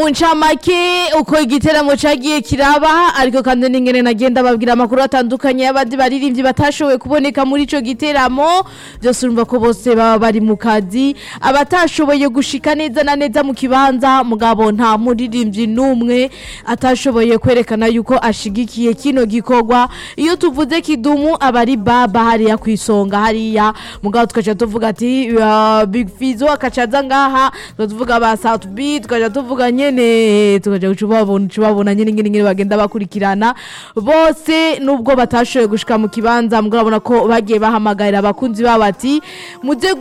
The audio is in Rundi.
Uncamake uko igiteramo cagiye kiraba ariko kandi n'ingene nagenda babwira amakuru atandukanye y'abandi baririmbyi batashoboye kuboneka muri ico giteramo byose urumva ko bose baba bari mu kazi abatashoboye gushika neza na neza mu kibanza mugabo nta muririmbyi n'umwe atashoboye kwerekana yuko ashigikiye kino gikorwa iyo tuvuze kidumu aba ari baba hariya kwisonga hariya mugabo tukaca tuvuga ati uh, Big Fizzo akacaza ngaha tukaca tuvuga ba South B tukaca tuvuga nyene tukaja kucubabona cubabona nyene ngene ngene bagenda bakurikirana bose nubwo batashoboye gushika mu kibanza mugabo urabona ko bagiye bahamagarira abakunzi babo ati muze